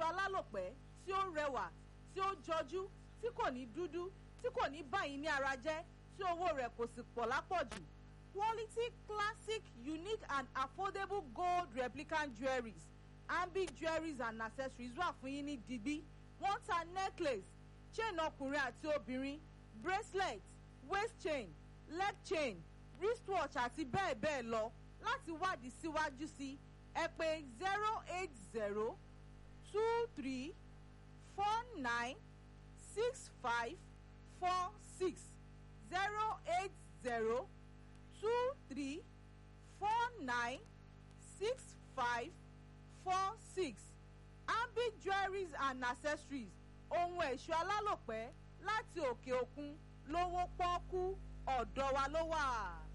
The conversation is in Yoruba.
ẹ̀ṣọ́ alálòpẹ́ tí ó rẹwà tí ó jọjú tí kò ní dúdú tí kò ní báyìí ní ara jẹ́ tí owó rẹ̀ kò sì pọ̀ lápọ̀jù quality classic unique and affordable gold replicant jewelries ambi jewelries and accessories wà fún yín ní digbí wọ́n ta necklace chain ọkùnrin àti obìnrin bracelet waist chain leg chain wristwatch àti bẹ́ẹ̀ bẹ́ẹ̀ lọ láti wádìí síwájú sí ẹ pé zero eight zero two three four nine six five four six zero eight zero two three four nine six five four six ambi jewelries and accessories ohun ẹ̀ṣọ́ alálòpẹ́ láti òkè òkun lówó pọ́ọ́kú ọ̀dọ̀ wa ló wà.